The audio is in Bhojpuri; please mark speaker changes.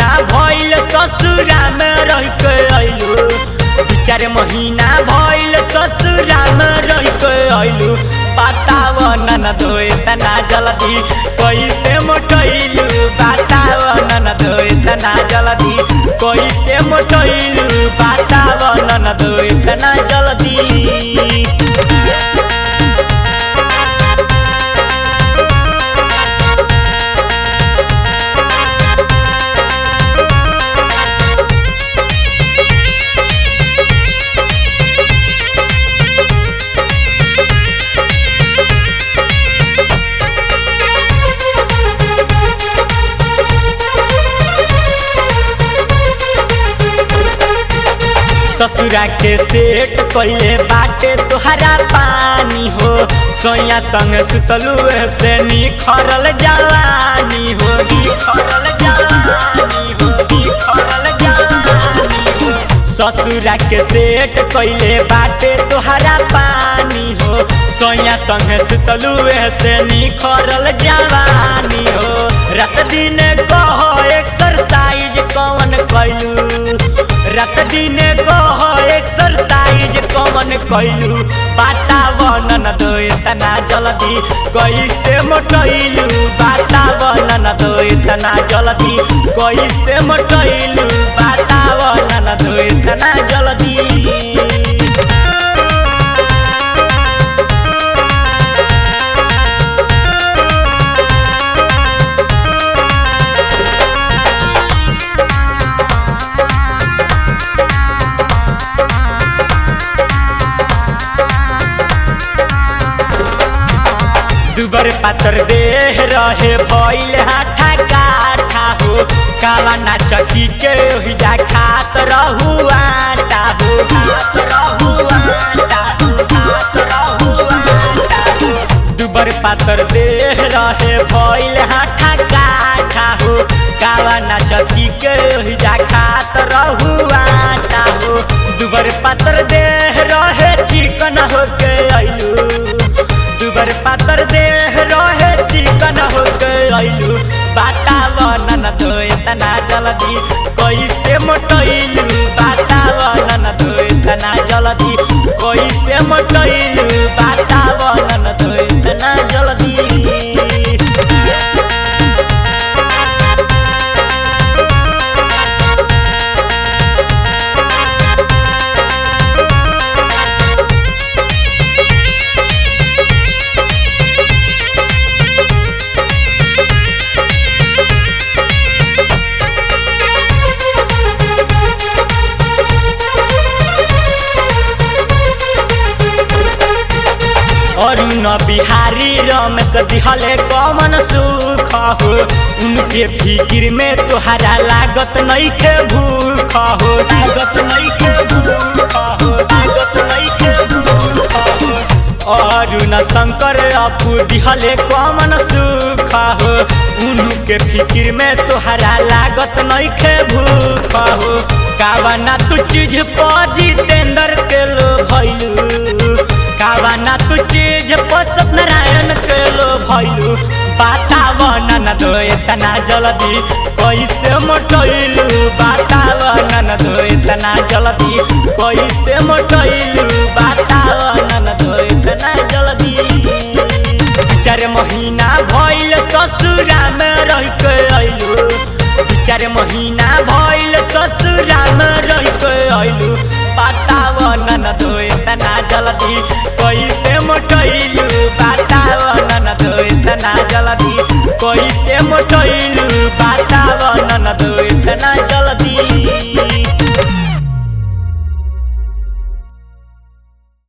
Speaker 1: महीना भइल ससुरा में रह के अइलू दू चार महीना भइल ससुरा में रह के अइलू बताव नन धोए तना जल्दी कैसे मोटैलू बताव नन धोए तना जल्दी कैसे मोटैलू बताव नन धोए तना जल्दी ससुरा के सेट कइले बाटे तोहरा पानी हो सोया संग सुतलू से निखरल जवानी हो निखरल जवानी हो निखरल जवानी हो ससुरा के सेट कइले बाटे तोहरा पानी हो सोया संग सुतलू से निखरल जवानी हो रात दिन कहो एक्सरसाइज कौन कइलू रात दिन कह एक्सरसाइज कमन कैलू वातावरण दो इतना जल्दी कैसे मोटैलू वातावरण दो इतना जल्दी कैसे मोटैलू वातावरण दो इतना जल्दी दुबर पातर देह रहे भइल हाथा काठा हो काला नाचकी के ओहिजा खात रहू आटा हो खात रहू आटा हो खात रहू आटा हो दुबर पातर देह रहे भइल हाथा काठा हो काला नाचकी के ओहिजा खात रहू आटा हो दुबर पातर देह रहे चिकन हो के अइलू दुबर पातर देह रहे चिकन हो गइलू वातावरण तो इतना जल्दी कैसे मोटैलू वातावरण तो इतना जल्दी कैसे मोटैलू वातावरण तो इतना जल्दी अरुण बिहारी रमेश दिहले कमन सुख हो उनके फिकिर में तोहरा लागत नइखे भूख हो लागत नइखे भूख हो लागत नइखे भूख हो अरुण शंकर अपू दिहले कमन सुख हो उनके फिकिर में तोहरा लागत नइखे भूख हो कावना तू चीज पर जितेंद्र के लो भइलू कावना तू चीज पर सत्यनारायण के लो भइलू वातावरण दो इतना जल्दी कैसे मोटैलू वातावरण दो इतना जल्दी कैसे मोटैलू वातावरण दो इतना जल्दी चार महीना भइल ससुरा में रह के अइलू चार महीना भइल ससुरा में रह के अइलू वातावरण दो इतना जल्दी कैसे मोटैलू